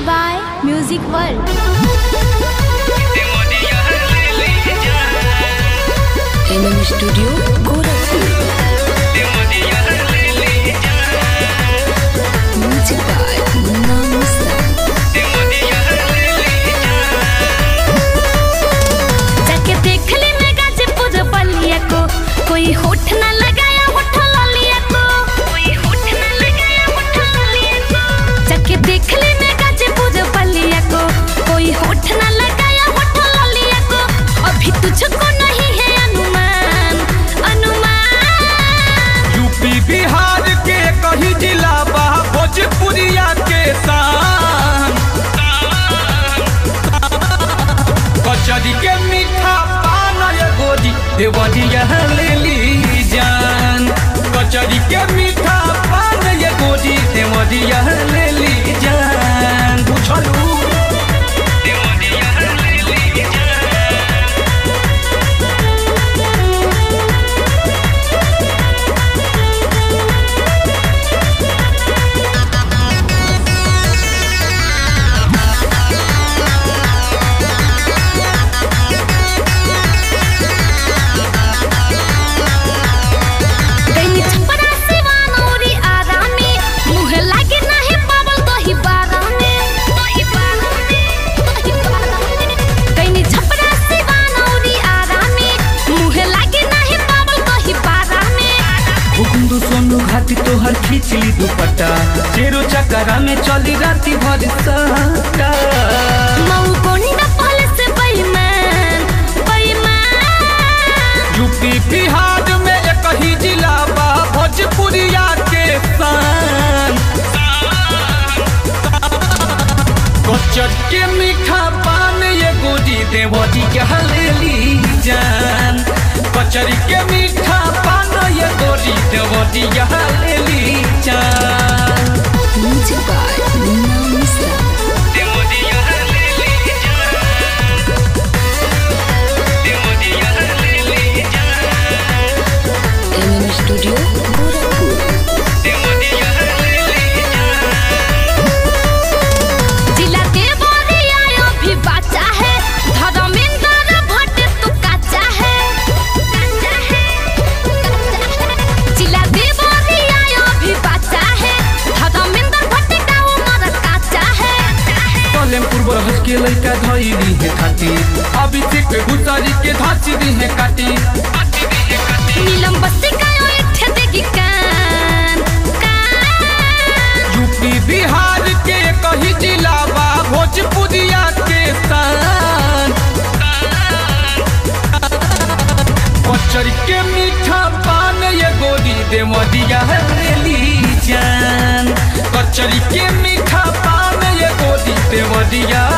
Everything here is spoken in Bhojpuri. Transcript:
by Music World. MM studio Gorakhpur music by Munna मुस्ता जाके देख ले मैं गाजीपुर बलिया को कोई होठ ना लगाया होठ ललिया को कोई होठ ना लगाया होठ ललिया को जाके देख ले मैं गाजीपुर बलिया को कोई होठ ना लगाया होठ ललिया को अभी तुझको नहीं है अनुमान अनुमान यूपी बिहार के कहीं जिला बा भोजपुरिया के शान कचरी के मीठा पान ये गोदी देवरिया ले ली जान कचरी के मीठा पान ये गोदी देवरिया ले ली जान बुझलू देवरिया ले ली जान गइनी छपरा सिवान औरी आरामे मुह लागे नाही पावल दही बारामे दही बारामे दही बारामे गइनी छपरा सिवान औरी आरामे मुह लागे नाही पावल दही बारामे हुकुंदु सोनू घाटी तोहर खींचली दुपट्टा चेरो चकरा में चली राती भर सटा मऊ कोंडा पुलिस बेईमान बेईमान यूपी बिहार में एक ही जिला बा भोजपुरिया के शान कचर के मीठा पान ये गोदी देवरी के हलेली जान कचरी के मीठा पान ये गोदी देवरी के हलेली जान म्यूजिक बाय मुन्ना मुस्ता देवरिया हलेली जान देवरिया हलेली जान एमएम स्टूडियो गोरखपुर देवरिया हलेली जान जिला देवरिया अभी बाचा है धर्मेंद्र भट्ट तू काचा है काचा है जिला देवरिया अभी बाचा है धर्मेंद्र भट्ट का उम्र काचा है कलेमपुर बरहज के लड़का धैली है खाती अभी से के गुतारी के धाची दी है काटी नीलम बस्ती का ओठ देगी कान कान यूपी बिहार के कहीं जिला बा भोजपुरिया के शान कचरी के मीठा पान ये गोदी दे मदिया रेली जान कचरी के मीठा पान ये गोदी दे मदिया